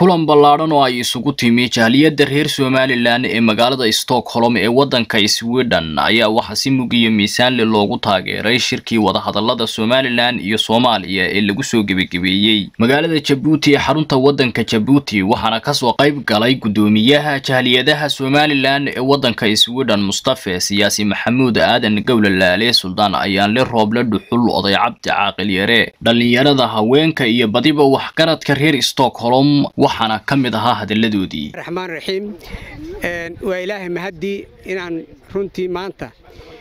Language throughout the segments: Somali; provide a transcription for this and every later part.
kulan ballaadhan oo ay isugu timi jahliyadda reer somalilan ee magaalada stockholm ee waddanka sweden ayaa waxaa si mug iyo miisaanle loogu taageeray shirkii wadahadallada somalilan iyo soomaaliya ee lagu soo gebagebeeyey magaalada jabuuti ee xarunta waddanka jabuuti waxaana kasoo qayb galay guddoomiyaha jahliyadaha somalilan ee waddanka sweden mustafe siyaasi maxamuud aadan gowlalaale suldaan ayaanle rooble dhuxul oday cabdi caaqil yare dhallinyarada haweenka iyo badiba waxgaradka reer stockholm waxaana ka mid ahaa hadalladoodii raxmaan raxiim waa ilaahay mahaddii inaan runtii maanta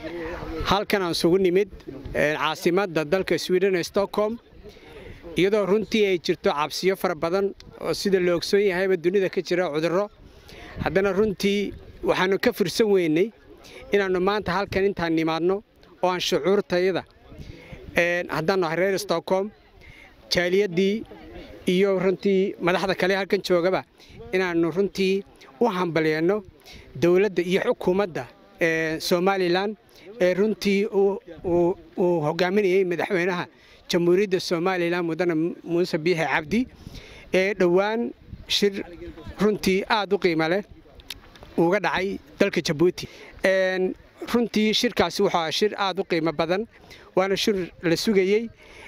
halkan aan isugu nimid caasimadda dalka sweden ee stockholm iyadoo runtii ay jirto cabsiyo fara badan oo sida la ogsoon yahayba dunida ka jira cudurro haddana runtii waxaannu ka fursan weynay inaannu maanta halkan intaan nimaadno oo aan shucuurtayada haddaannu ahay reer stockholm jaaliyaddii iyo runtii madaxda kale halkan joogaba inaannu runtii u hambalyeeno dowladda iyo xukuumadda somalilan ee runtii uu hogaaminayey madaxweynaha jamhuuriyadda somalilan mudane muuse biixi cabdi ee dhowaan shir runtii aad u qiimo leh uga dhacay dalka jabuuti runtii shirkaasi wuxuu aha shir aad u qiimo badan waana shir la sugayey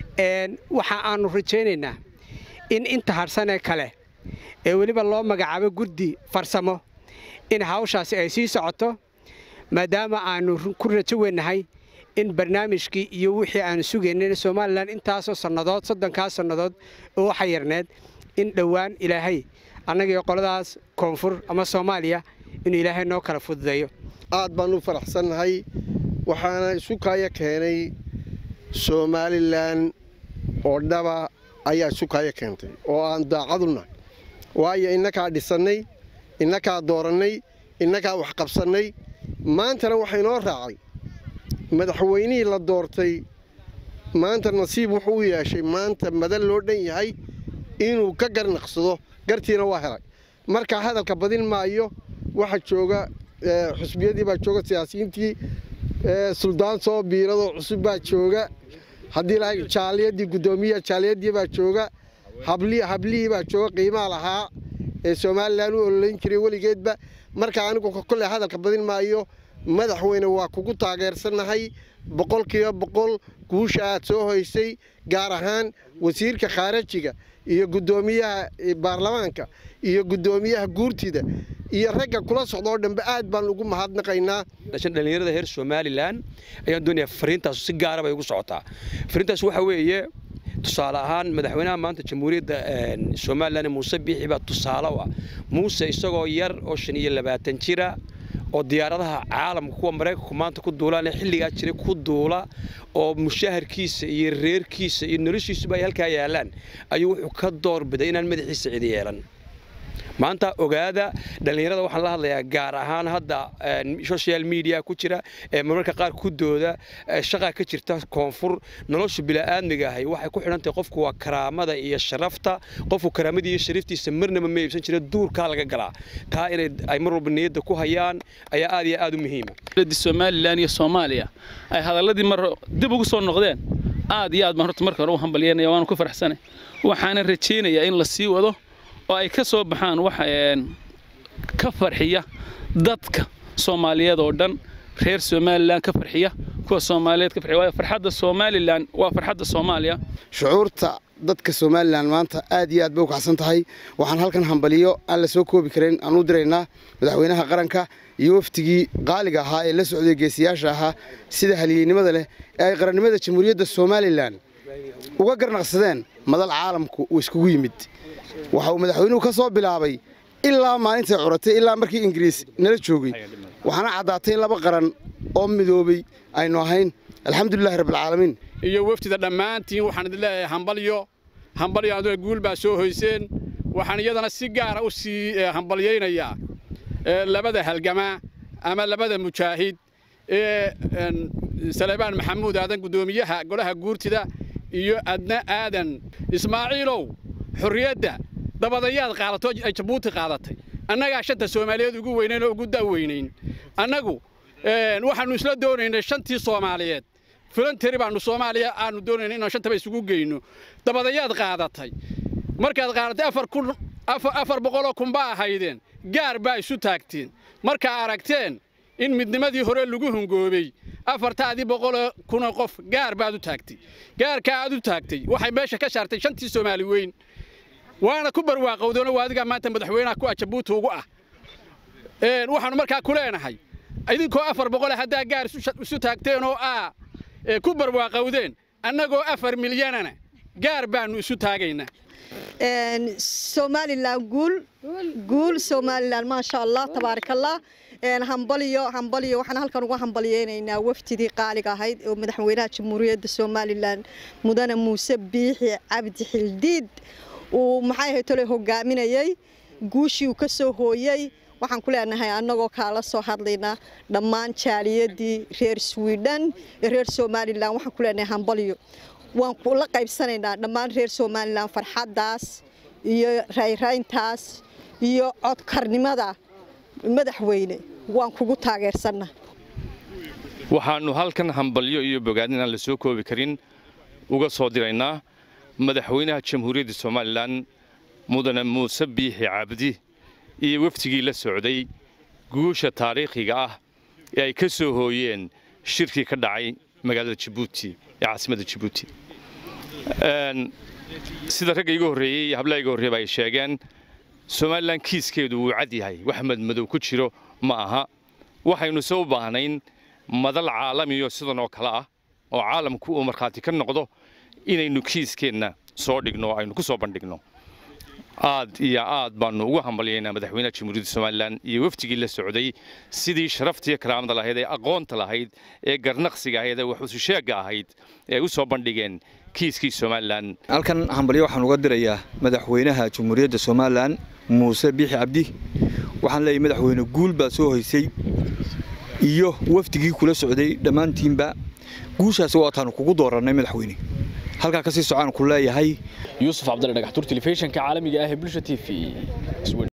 waxa aannu rajaynaynaa in inta harsanee kale ee weliba loo magacaabo guddi farsamo in hawshaasi ay sii socoto maadaama aannu ku rajo weynahay in barnaamijkii iyo wixii aannu sugaynay somalilan intaasoo sannadood soddonkaas sannadood oo waxa yarneed in dhowaan ilaahay annagii qoladaas koonfur ama soomaaliya inuu ilaahay noo kala fududeeyo aad baan u faraxsannahay waxaana isu kaaya keenay somalilan oo dhaba ayaa isu kaaya keentay oo aan daacadunnahay waayo innakaa dhisannay innakaa doorannay innakaa wax qabsannay maantana waxaa inoo raacay madaxweynihii la doortay maanta nasiib wuxuu u yeeshay maanta madal loo dhan yahay inuu ka garnaqsado gartiina waa helay marka hadalka badin maayo waxa jooga xusbiyadii baa jooga siyaasiyiintii suldaan soo biiradoo cusub baa jooga haddii la jaaliyadii guddoomiyaha jaaliyadii baa jooga hablihii baa jooga qiimaa lahaa ee somalilan u ololayn jiray weligeedba marka anigu kolley hadalka badin maayo madaxweyne waa kugu taageersannahay boqolkiiba boqol guusha aad soo hoysay gaar ahaan wasiirka khaarajiga iyo guddoomiyaha baarlamaanka iyo guddoomiyaha guurtida iyo ragga kula socdaoo dhanbe aad baan ugu mahadnaqaynaa dhallinyarada reer somalilan ayaan doonayaa fariintaas si gaara bay ugu socotaa fariintaas waxa weeye tusaale ahaan madaxweynaha maanta jamhuuriyadda somalilan muuse biixi baa tusaale u ah muuse isagoo yar oo shan iyo labaatan jira oo diyaaradaha caalamka kuwa maraykanku maanta ku duulaan ee xilligaa jiray ku duula oo mushaharkiisa iyo reerkiisa iyo noloshiisuba ay halkaa yaallaan ayuu wuxuu ka doorbiday inaan madaxiisa cidi yeelan maanta ogaada dhallinyarada waxaan la hadlayaa gaar ahaan hadda social media ku jira ee marmarka qaar ku dooda shaqaa ka jirta koonfur nolosha bila'aadmiga ahay waxay ku xidhantahay qofku waa karaamada iyo sharafta qofku karaamadii iyo sharaftiisa marnaba ma iibsan jira duurkaa laga galaa taa inay ay mar walba niyadda ku hayaan ayaa aad iyo aad u muhiima somalilan iyo soomaaliya ay hadalladii mar dib ugu soo noqdeen aad iyo aad baan horta marka hore u hambalyanaya waanu ku faraxsanay waxaana rajaynayaa in la sii wado oo ay ka soo baxaan wax ka farxiya dadka soomaaliyeed oo dhan reer somalilan ka farxiya kuwa soomaaliyeed ka farxiya waayo farxadda somalilan waa farxadda soomaaliya shucuurta dadka somalilan maanta aad iyo aad bay u kacsan tahay waxaan halkan hambaliyo aan la soo koobi karayn aan u diraynaa madaxweynaha qaranka iyo waftigii qaaliga ahaa ee la socday geesiyaasha ahaa sida haliyeynimada leh ee ay qarannimada jamhuuriyadda somalilan uga garnaqsadeen madal caalamku uu iskugu yimid waxa uu madaxweynuhu ka soo bilaabay ilaa maalintay curatay ilaa markii ingiriis nala joogay waxaana caddaatay in laba qaran oo midoobay aynu ahayn alxamdulilahi rabbilcaalamiin iyo wafdida dhammaantiin waxaan idin leeyahay hambalyo hambalyo aduna guul baa soo hoyseen waxaan iyadana si gaara u sii hambalyaynayaa labada halgamaa ama labada mujaahid ee salebaan maxamuud aadan guddoomiyaha golaha guurtida iyo adna aadan ismaaciilow xorriyadda dabadayaad qaadato ay jabuuti qaadatay annagaa shanta soomaaliyeed ugu weynayn oo ugu da'weynayn annagu waxaannu isla doonaynay shantii soomaaliyeed filanteri baannu soomaaliya aanu doonaynay inaan shantaba isugu geyno dabadayaad qaadatay markaad qaadatay afar kun afar boqoloo kun baa ahaydeen gaar baa isu taagteen markaa aragteen in midnimadii hore lagu hungoobey afartaadii boqoloo kunoo qof gaar baad u taagtay gaarkaa aad u taagtay waxay meesha ka saartay shantii soomaali weyn waana ku barwaaqowdeenoo waa adigaa maanta madaxweynaha ku ah jabuuti ugu ah waxaannu markaa ku leenahay idinkoo afar boqole haddaa gaar isu taagteen oo aa ku barwaaqowdeen annagoo afar milyanana gaar baannu isu taagaynaa somalilan guul guul somalilan maasha allah tabaarakallah hambaliyo hambaliyo waxaan halkan uga hambaliyeynaynaa wafdidii qaaliga ahayd oo madaxweynaha jamhuuriyadda somalilan mudane muuse biixi cabdi xildiid uu maxay ahayd tole hogaaminayey guushii uu ka soo hooyey waxaan ku leenahay annagoo kaala soo hadlaynaa dhammaan jaaliyadii reer swidhen ee reer somalilan waxaan ku leenahay hambaliyo waan kula qaybsanaynaa dhammaan reer somalilan farxaddaas iyo rayrayntaas iyo codkarnimada madaxweyne waan kugu taageersanna waxaannu halkan hambalyo iyo bogaadin aan la soo koobi karin uga soo diraynaa madaxweynaha jamhuuriyadda somalilan mudane muuse biixi cabdi iyo wafdigii la socday guusha taariikhiga ah ee ay ka soo hooyeen shirkii ka dhacay magaalada jabuuti ee caasimadda jabuuti sida ragga iga horreeyey iyo hablaha iga horreeyba ay sheegeen somalilan kiiskeedu wuu cad yahay wax madmadow ku jiro ma aha waxaynu se u baahnayn madal caalamiyo sidan oo kale ah oo caalamku uu markhaati ka noqdo inaynu kiiskeenna soo dhigno oo aynu ku soo bandhigno aad iyo aad baannu ugu hambalyaynaa madaxweynaha jamhuuriyadda somalilan iyo wafdigii la socday sidii sharaftiiyo karaamada lahayd ee aqoonta lahayd ee garnaqsiga ahayd ee waxususheegga ahayd ee u soo bandhigeen kiiskii somalilan halkan hambalyo waxaan uga dirayaa madaxweynaha jamhuuriyadda somalilan muuse biixi cabdi waxaan leeyahay madaxweyne guul baa soo hoysay iyo wafdigii kula socday dhammaantiinba guushaasi waataanu kugu doorannay madaxweyne halkaa kasii socaan ku leeyahay yuusuf cabdalla dhagaxtuur telefishinka caalamiga ah ee bulsha t v